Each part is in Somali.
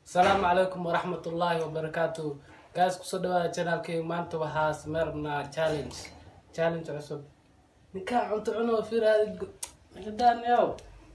asalaamu calaykum waraxmatullaahi wabarakaatu gaas kusoo dhawaada janaalkay maanta waxaa sameyrnaa challenge challenge cusub ninkaa cunto cuno firaadi nagadaanayow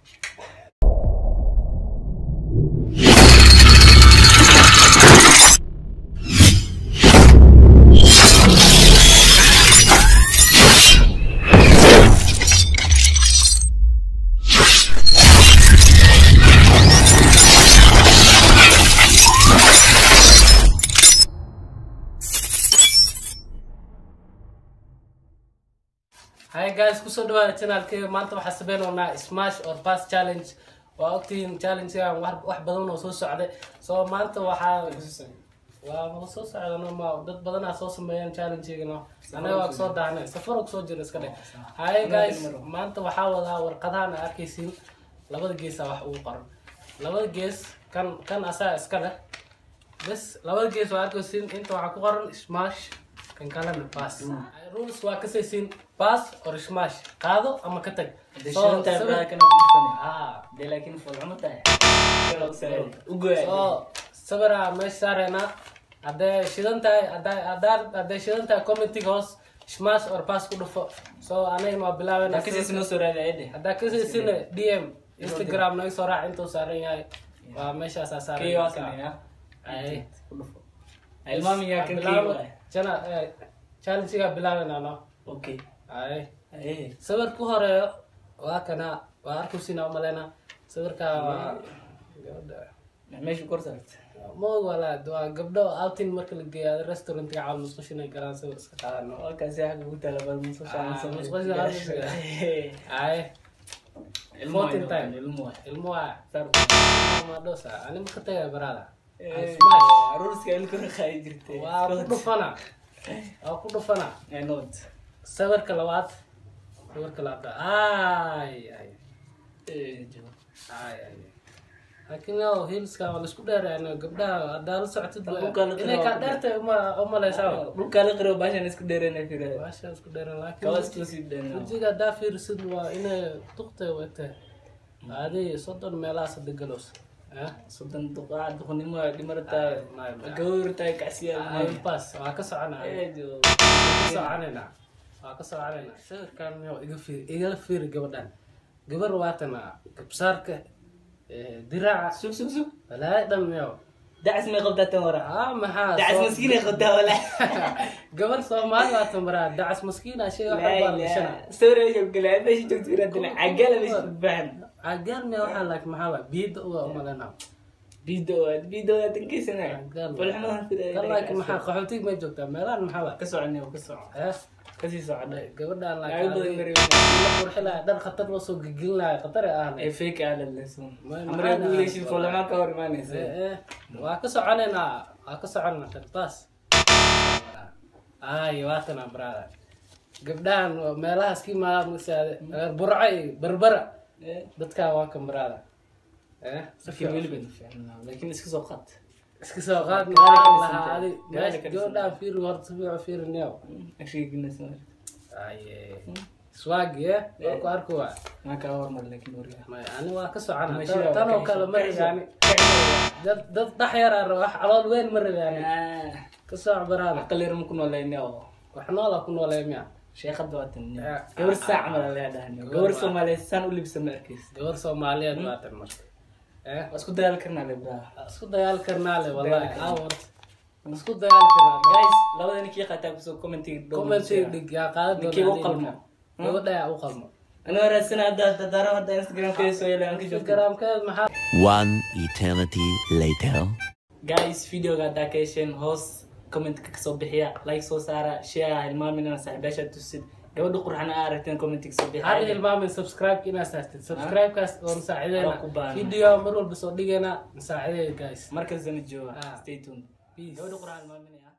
hi guys kusoo dhawaada janaalkayga maanta waxaa sameynaynaa smash or pass challenge waa ogtihiin challengegan wax wax badan oo soo socday so maanta waxaa waa ma soo socdano ma dad badanaa soo sameeyeen challengegana anaga waa kusoo daahnay safaro kusoo jira iska dheh hi guys maanta waxaa wadaa warqadahan aad arkaysiin labada geesa wax ugu qoran labada gees kan kan asaa iska leh bes labada gees waa arkaysiin inta waxaa ku qoran smash kan kalena pass rules waa kasaysiin pass or smash qaado ama ka tag So, sawir- Ah. so sawiraa meesha saareenaa hadday shidan tahay hadday- haddaa- hadday shidan tahay commentiga hoos smash or pass ku dhufo so anagana waa bilaabena haddaa kasaysiina d m instagram naga soo raac intuu saaran yahay waa meeshaasaa saaran Ay. Bilaabo. Jana- eh, challenge-gaa bilaabenaa no ay sawir ku horeeyo waa kana waa arkusina umaleyna sawirkaa waa gabadha moog walaad waa gabdho outing marka la geeyo restaurantga caawal musqushin ay galaan sawir iska qaadano ay Fourteen time. ilmo waa madhosa ani maka tagay barada waa ku dhufana waa ku dhufana sawirka labaad sawirka labaad ay ay ay ay laakiin yow hilska waa laisku dheerayno gabdhaha haddaa la socotid waa- Dhulka la inay kaa dheertay uma umaleysaa baasha isku dheeran laakiin wajiga haddaa fiirisid waa inay duqtay wagtay adi soddon meelahaas hada galos pas waa ka soconaa ka soconayna waa ka soconayna sawirkan yow iga fiiri igala fiiri gabadhan gabar waatana gabsaarka eh, diraaca walaahi dham yow ah maxaa soo- gabar soomaali waa tambaraa dacas maskiina shay wax baa lashana cagaan miya waxaa laak maxaa waa biyada uga umalena kan laakiin maxaa qaxootig may joogtaa meelahan maxaa waa eh kasii socda gabadhan Lacag badan laakiin bari la qurxilaya dhar khatar loo soo gegelinaya khatar ay ahna ee fake aad leeso Ma- amre maxaa guuleyshin dhahaa? foolama ka hor imaanaysa Eh, eh, waa ka soconaynaa waa ka soconaa shartaas ay waatana brada gabdhahan waa meelahaas ka imaada masaade burco iyo berbera Eh, dadkaa waa kan brada eh laakiin weli bayna fiicnaa laakiin iska soo qaad iska soo qaad Gaari ka maxaa dhisan lahaa tahay. adi Gaari meesha ka dhisan gabadhaan fiiri horta si fiican fiirinayo agshiginaysa aye swagi eh waa ku arki waa maa kaa hormar laakiin wariga may ani waa ka socona Meesha Tan- waa tan oo ka kale ma dhisan. rabaani dad dad dhax yar ah wax calool weyn ma rabaani ka soc baraada aqal ma ku noolayna oo wax noola ku noolee miya sheekada waa tan Eh, gabar saac mala leedahay gabar soomaaliyeed saan u libsan ma arkaysa gabar soomaaliyeed waatan marka eh waa isku dadaal karnaa le braa isku dagaal karnaa le wallahi Dagaal awar isku dagaal karnaa guys labada ninkii qataa kusoo commentiga commenti dhig yaa qaada Ninkii u qalmo. gabadha yaa u qalmo anoo raadsana hadda dadaro hadda instagram soo yeelay aan ka joogto instagramkeed maxaa One eternity later. guys videoga haddaa ka hesheen hoos commentka kasoo bixiya like soo saara share hilmaaminana saaxiibaasha tusid gabadha qurxana aa aragteen commentka kasoo hal bixiya hilmaamin subscribe inaad saartid subscribe-kaas oo Waa ku masaacideena baahan. video mar walba soo dhigayna masaacideena guys markasana jooga Ah. stay tuned Peace. gabadha qurxan hilmaaminaya